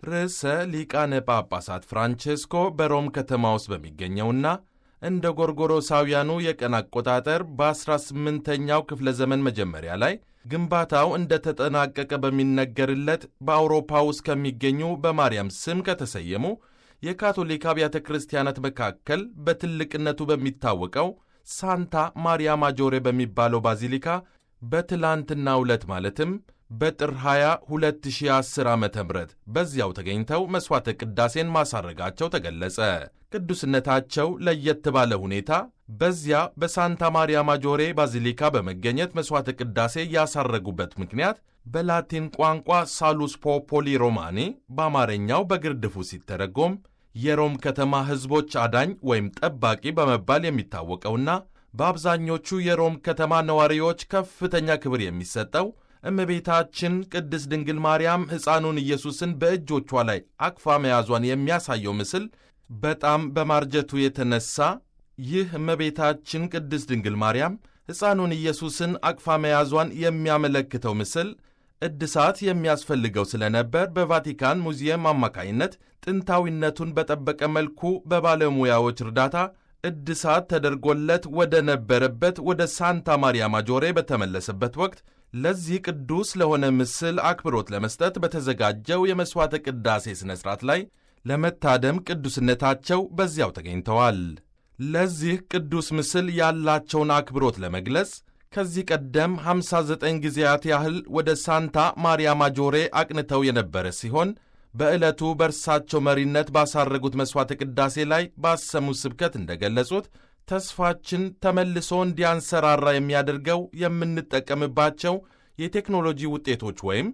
ርዕሰ ሊቃነ ጳጳሳት ፍራንቼስኮ በሮም ከተማ ውስጥ በሚገኘውና እንደ ጎርጎሮሳውያኑ የቀን አቆጣጠር በ18ኛው ክፍለ ዘመን መጀመሪያ ላይ ግንባታው እንደተጠናቀቀ በሚነገርለት በአውሮፓ ውስጥ ከሚገኙ በማርያም ስም ከተሰየሙ የካቶሊክ አብያተ ክርስቲያናት መካከል በትልቅነቱ በሚታወቀው ሳንታ ማሪያ ማጆሬ በሚባለው ባዚሊካ በትላንትናው ዕለት ማለትም በጥር 20 2010 ዓ ም በዚያው ተገኝተው መሥዋዕተ ቅዳሴን ማሳረጋቸው ተገለጸ። ቅዱስነታቸው ለየት ባለ ሁኔታ በዚያ በሳንታ ማሪያ ማጆሬ ባዚሊካ በመገኘት መሥዋዕተ ቅዳሴ ያሳረጉበት ምክንያት በላቲን ቋንቋ ሳሉስ ፖፖሊ ሮማኒ በአማርኛው በግርድፉ ሲተረጎም የሮም ከተማ ሕዝቦች አዳኝ ወይም ጠባቂ በመባል የሚታወቀውና በአብዛኞቹ የሮም ከተማ ነዋሪዎች ከፍተኛ ክብር የሚሰጠው እመቤታችን ቅድስት ድንግል ማርያም ሕፃኑን ኢየሱስን በእጆቿ ላይ አቅፋ መያዟን የሚያሳየው ምስል በጣም በማርጀቱ የተነሳ ይህ እመቤታችን ቅድስት ድንግል ማርያም ሕፃኑን ኢየሱስን አቅፋ መያዟን የሚያመለክተው ምስል እድሳት የሚያስፈልገው ስለነበር በቫቲካን ሙዚየም አማካይነት ጥንታዊነቱን በጠበቀ መልኩ በባለሙያዎች እርዳታ እድሳት ተደርጎለት ወደ ነበረበት ወደ ሳንታ ማሪያ ማጆሬ በተመለሰበት ወቅት ለዚህ ቅዱስ ለሆነ ምስል አክብሮት ለመስጠት በተዘጋጀው የመሥዋዕተ ቅዳሴ ሥነ ሥርዓት ላይ ለመታደም ቅዱስነታቸው በዚያው ተገኝተዋል። ለዚህ ቅዱስ ምስል ያላቸውን አክብሮት ለመግለጽ ከዚህ ቀደም 59 ጊዜያት ያህል ወደ ሳንታ ማሪያ ማጆሬ አቅንተው የነበረ ሲሆን በዕለቱ በእርሳቸው መሪነት ባሳረጉት መሥዋዕተ ቅዳሴ ላይ ባሰሙት ስብከት እንደገለጹት ተስፋችን ተመልሶ እንዲያንሰራራ የሚያደርገው የምንጠቀምባቸው የቴክኖሎጂ ውጤቶች ወይም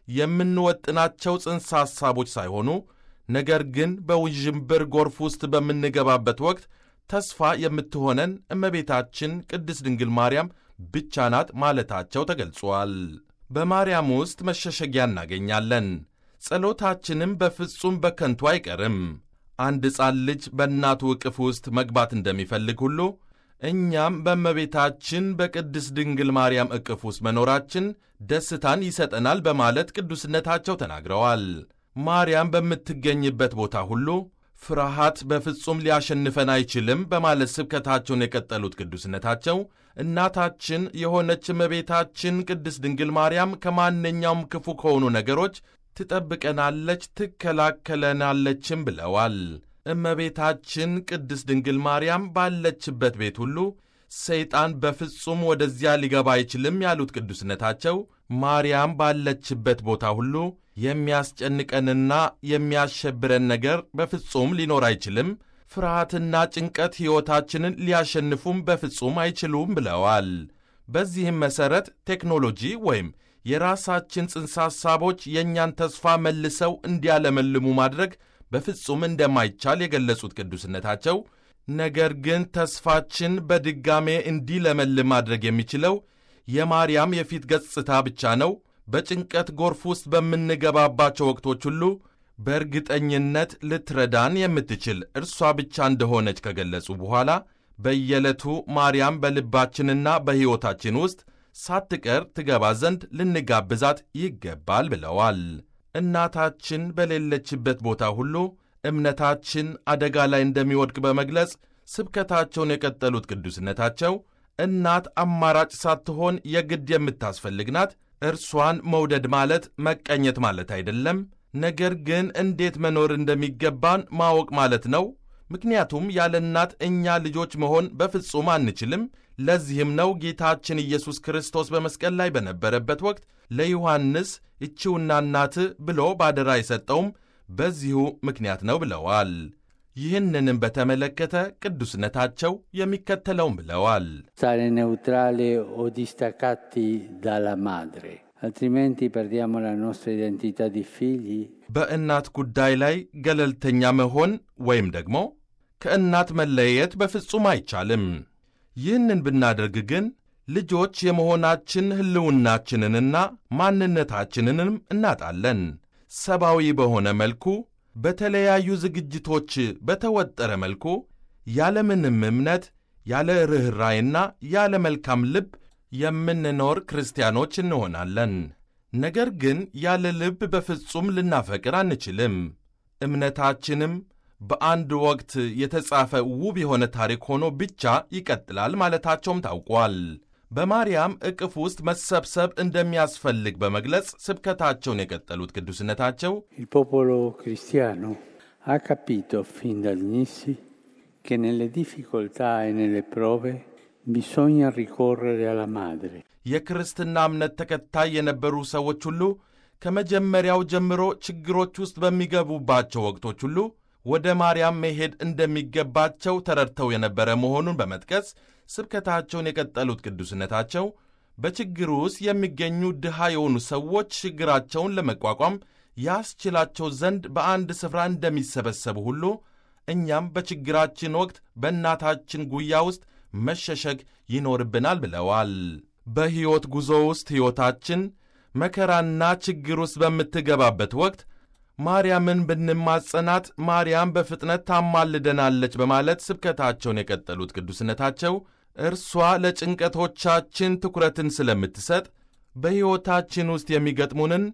የምንወጥናቸው ጽንሰ ሐሳቦች ሳይሆኑ ነገር ግን በውዥንብር ጎርፍ ውስጥ በምንገባበት ወቅት ተስፋ የምትሆነን እመቤታችን ቅድስት ድንግል ማርያም ብቻ ናት ማለታቸው ተገልጿል። በማርያም ውስጥ መሸሸጊያ እናገኛለን። ጸሎታችንም በፍጹም በከንቱ አይቀርም። አንድ ሕፃን ልጅ በእናቱ ዕቅፍ ውስጥ መግባት እንደሚፈልግ ሁሉ እኛም በእመቤታችን በቅድስት ድንግል ማርያም ዕቅፍ ውስጥ መኖራችን ደስታን ይሰጠናል በማለት ቅዱስነታቸው ተናግረዋል። ማርያም በምትገኝበት ቦታ ሁሉ ፍርሃት በፍጹም ሊያሸንፈን አይችልም በማለት ስብከታቸውን የቀጠሉት ቅዱስነታቸው እናታችን የሆነች እመቤታችን ቅድስት ድንግል ማርያም ከማንኛውም ክፉ ከሆኑ ነገሮች ትጠብቀናለች፣ ትከላከለናለችም ብለዋል። እመቤታችን ቅድስት ድንግል ማርያም ባለችበት ቤት ሁሉ ሰይጣን በፍጹም ወደዚያ ሊገባ አይችልም ያሉት ቅዱስነታቸው ማርያም ባለችበት ቦታ ሁሉ የሚያስጨንቀንና የሚያሸብረን ነገር በፍጹም ሊኖር አይችልም፣ ፍርሃትና ጭንቀት ሕይወታችንን ሊያሸንፉም በፍጹም አይችሉም ብለዋል። በዚህም መሠረት ቴክኖሎጂ ወይም የራሳችን ጽንሰ ሐሳቦች የእኛን ተስፋ መልሰው እንዲያለመልሙ ማድረግ በፍጹም እንደማይቻል የገለጹት ቅዱስነታቸው ነገር ግን ተስፋችን በድጋሜ እንዲለመልም ማድረግ የሚችለው የማርያም የፊት ገጽታ ብቻ ነው። በጭንቀት ጎርፍ ውስጥ በምንገባባቸው ወቅቶች ሁሉ በእርግጠኝነት ልትረዳን የምትችል እርሷ ብቻ እንደሆነች ከገለጹ በኋላ በየዕለቱ ማርያም በልባችንና በሕይወታችን ውስጥ ሳትቀር ትገባ ዘንድ ልንጋብዛት ይገባል ብለዋል። እናታችን በሌለችበት ቦታ ሁሉ እምነታችን አደጋ ላይ እንደሚወድቅ በመግለጽ ስብከታቸውን የቀጠሉት ቅዱስነታቸው እናት አማራጭ ሳትሆን የግድ የምታስፈልግ ናት። እርሷን መውደድ ማለት መቀኘት ማለት አይደለም፣ ነገር ግን እንዴት መኖር እንደሚገባን ማወቅ ማለት ነው። ምክንያቱም ያለ እናት እኛ ልጆች መሆን በፍጹም አንችልም። ለዚህም ነው ጌታችን ኢየሱስ ክርስቶስ በመስቀል ላይ በነበረበት ወቅት ለዮሐንስ እቺውና እናትህ ብሎ ባደራ የሰጠውም በዚሁ ምክንያት ነው ብለዋል። ይህንንም በተመለከተ ቅዱስነታቸው የሚከተለውም ብለዋል። stare neutrali o distaccati dalla madre, altrimenti perdiamo la nostra identità di figli. በእናት ጉዳይ ላይ ገለልተኛ መሆን ወይም ደግሞ ከእናት መለየት በፍጹም አይቻልም። ይህንን ብናደርግ ግን ልጆች የመሆናችን ሕልውናችንንና ማንነታችንንም እናጣለን። ሰብአዊ በሆነ መልኩ በተለያዩ ዝግጅቶች በተወጠረ መልኩ ያለምንም እምነት ያለ ርኅራይና ያለ መልካም ልብ የምንኖር ክርስቲያኖች እንሆናለን። ነገር ግን ያለ ልብ በፍጹም ልናፈቅር አንችልም። እምነታችንም በአንድ ወቅት የተጻፈ ውብ የሆነ ታሪክ ሆኖ ብቻ ይቀጥላል ማለታቸውም ታውቋል። በማርያም እቅፍ ውስጥ መሰብሰብ እንደሚያስፈልግ በመግለጽ ስብከታቸውን የቀጠሉት ቅዱስነታቸው Il popolo cristiano ha capito fin dall'inizio che nelle difficoltà e nelle prove bisogna ricorrere alla madre. የክርስትና እምነት ተከታይ የነበሩ ሰዎች ሁሉ ከመጀመሪያው ጀምሮ ችግሮች ውስጥ በሚገቡባቸው ወቅቶች ሁሉ ወደ ማርያም መሄድ እንደሚገባቸው ተረድተው የነበረ መሆኑን በመጥቀስ ስብከታቸውን የቀጠሉት ቅዱስነታቸው በችግሩ ውስጥ የሚገኙ ድሃ የሆኑ ሰዎች ችግራቸውን ለመቋቋም ያስችላቸው ዘንድ በአንድ ስፍራ እንደሚሰበሰቡ ሁሉ እኛም በችግራችን ወቅት በእናታችን ጉያ ውስጥ መሸሸግ ይኖርብናል ብለዋል። በሕይወት ጉዞ ውስጥ ሕይወታችን መከራና ችግር ውስጥ በምትገባበት ወቅት ማርያምን ብንማጸናት ማርያም በፍጥነት ታማልደናለች በማለት ስብከታቸውን የቀጠሉት ቅዱስነታቸው እርሷ ለጭንቀቶቻችን ትኩረትን ስለምትሰጥ በሕይወታችን ውስጥ የሚገጥሙንን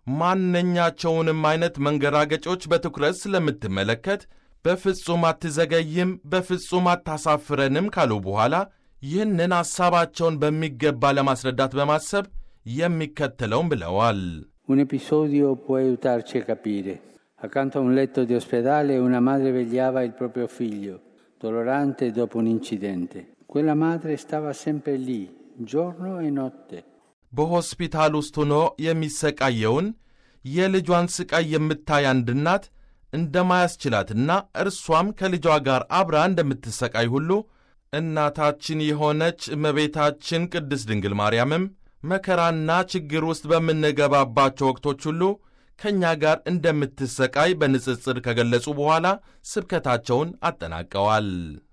ማንኛቸውንም አይነት መንገራገጮች በትኩረት ስለምትመለከት በፍጹም አትዘገይም፣ በፍጹም አታሳፍረንም ካሉ በኋላ ይህንን ሐሳባቸውን በሚገባ ለማስረዳት በማሰብ የሚከተለውን ብለዋል። Un episodio può aiutarci a capire. Accanto a un letto di ospedale una madre vegliava il proprio figlio, dolorante dopo un incidente. Quella madre stava sempre lì, giorno e notte. በሆስፒታል ውስጥ ሆኖ የሚሰቃየውን የልጇን ስቃይ የምታይ አንድ እናት እንደማያስችላትና እርሷም ከልጇ ጋር አብራ እንደምትሰቃይ ሁሉ እናታችን የሆነች እመቤታችን ቅድስት ድንግል ማርያምም መከራና ችግር ውስጥ በምንገባባቸው ወቅቶች ሁሉ ከእኛ ጋር እንደምትሰቃይ በንጽጽር ከገለጹ በኋላ ስብከታቸውን አጠናቀዋል።